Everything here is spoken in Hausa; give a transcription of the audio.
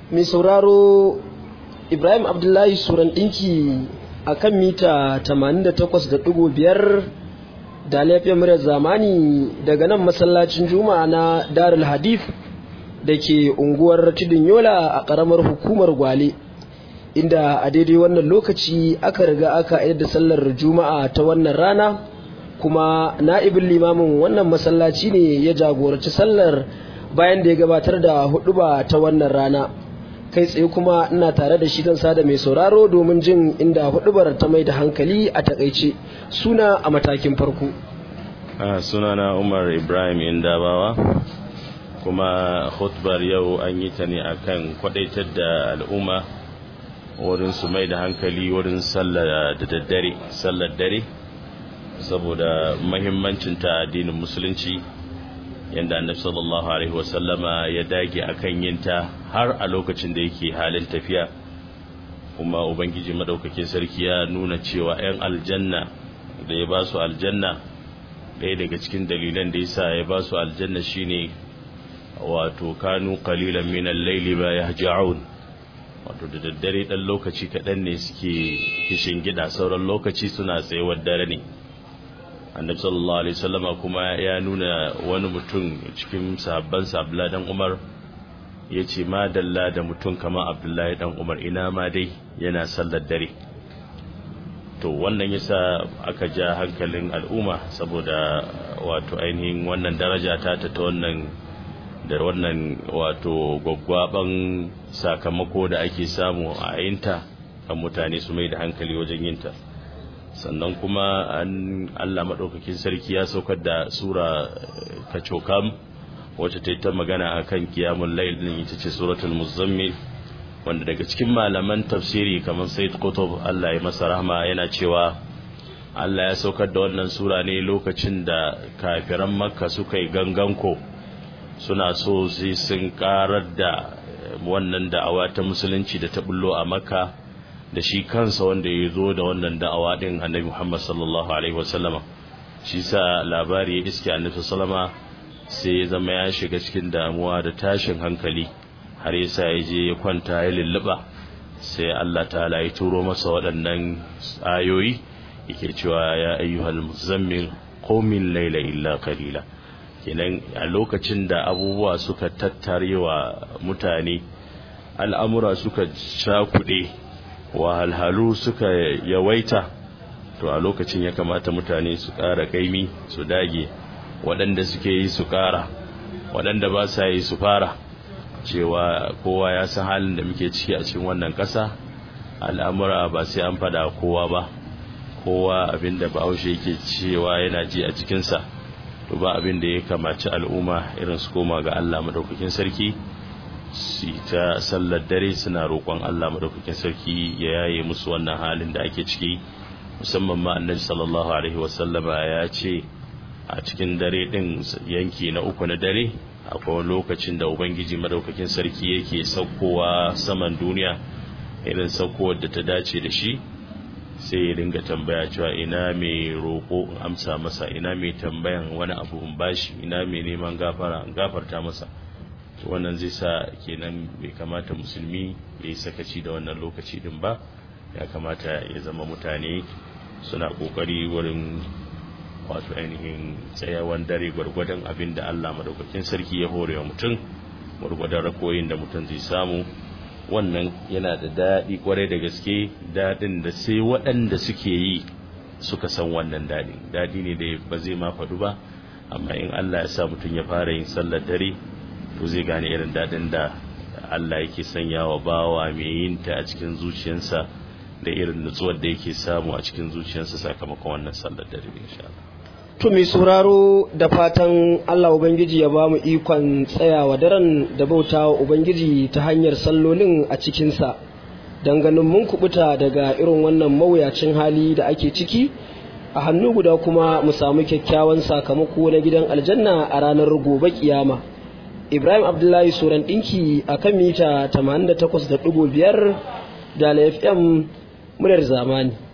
mai sauraro ibrahim abdullahi suran ɗinki a kan mita 88.5 da laifin muryar zamani daga nan masallacin juma'a na darul hadith da ke unguwar tudun yola a ƙaramar hukumar gwale inda a daidai wannan lokaci aka riga aka yadda sallar juma'a ta wannan rana kuma na'ibin limamin wannan masallaci ne ya jagoranci sallar bayan da ya gabatar da huduba ta wannan rana kai tsaye kuma ina tare da shi zan sada mai sauraro domin jin inda hudubar ta mai da hankali a takaice suna a matakin farko sunana umar ibrahim indabawa kuma hutubar yau an yi ta ne akan kwadaitar da al'umma wurin su mai da hankali wurin sallar da daddare sallar dare saboda mahimmancinta addinin musulunci yadda annabi sallallahu alaihi wasallama ya dage akan yinta har a lokacin da yake halin tafiya kuma ubangiji madaukakin sarki ya nuna cewa 'yan aljanna da ya ba su aljanna ɗaya daga cikin dalilan da yasa ya ba su aljanna shine wato kanu qalilan min al-layli ma yahja'un wato da daddare dan lokaci kaɗan ne suke kishin gida sauran lokaci suna tsayuwar dare ne annabi sallallahu alaihi wasallama kuma ya nuna wani mutum cikin sahabban sabla dan Umar yace ma dalla da mutum kamar Abdullahi dan Umar ina ma dai yana sallar dare to wannan yasa aka ja hankalin al'umma saboda wato ainihin wannan daraja ta ta wannan da wannan wato gwaggwaban sakamako da ake samu a yinta kan mutane su mai da hankali wajen yinta sannan kuma an Allah maɗaukakin sarki ya saukar da sura kacokam wacce ta yi ta magana a kan kiyamun lailin ita ce suratul muzammil wanda daga cikin malaman tafsiri kamar said kutub Allah ya masa rahma yana cewa Allah ya saukar da wannan sura ne lokacin da kafiran makka suka yi ganganko suna so sai sun karar da wannan da'awa ta musulunci da ta bullo a makka da shi kansa wanda ya zo da wannan da'awa din annabi Muhammad sallallahu alaihi wasallama shi sa labari ya iske annabi sallama sai ya zama ya shiga cikin damuwa da tashin hankali har yasa ya je ya kwanta ya lulluba sai Allah ta'ala ya turo masa waɗannan ayoyi yake cewa ya ayyuhal muzammil qumil layla illa qalila kenan a lokacin da abubuwa suka tattarewa mutane al'amura suka cakuɗe wahalhalu suka yawaita to a lokacin ya kamata mutane su ƙara kaimi su dage waɗanda suke yi su ƙara waɗanda ba sa yi su fara cewa kowa ya san halin da muke ciki a cikin wannan ƙasa al'amura ba sai an fada kowa ba kowa abinda bahaushe yake cewa yana ji a cikinsa to ba abin da ya kamaci al'umma irin su koma ga Allah madaukakin sarki su ta sallar dare suna roƙon Allah madaukakin sarki ya yaye musu wannan halin da ake ciki musamman ma annabi sallallahu alaihi wasallama ya ce a cikin dare din yanki na uku na dare akwai lokacin da ubangiji madaukakin sarki yake saukowa saman duniya irin saukowar da ta dace da shi sai ya dinga tambaya cewa ina mai roƙo in amsa masa ina mai tambayan wani abu in bashi ina mai neman gafara in gafarta masa wannan zai sa kenan bai kamata musulmi ya yi sakaci da wannan lokaci din ba ya kamata ya zama mutane suna kokari wurin wato ainihin tsayawan dare gwargwadon abin da Allah madaukakin sarki ya hore wa mutum gwargwadon rakoyin da mutum zai samu wannan yana da daɗi kwarai da gaske daɗin da sai waɗanda suke yi suka san wannan daɗi daɗi ne da ba zai ma faɗu ba amma in Allah ya sa mutum ya fara yin sallar dare to zai gane irin daɗin da Allah yake sanya wa bawa mai yin ta a cikin zuciyarsa da irin nutsuwar da yake samu a cikin zuciyarsa sakamakon wannan sallar dare insha Allah to mai sauraro da fatan Allah ubangiji ya bamu ikon tsayawa daren da bautawa ubangiji ta hanyar sallolin a cikinsa don ganin mun kubuta daga irin wannan mawuyacin hali da ake ciki a hannu guda kuma mu samu kyakkyawan sakamako na gidan aljanna a ranar gobe kiyama ibrahim abdullahi suran ɗinki a kan mita 88.5 da fm muryar zamani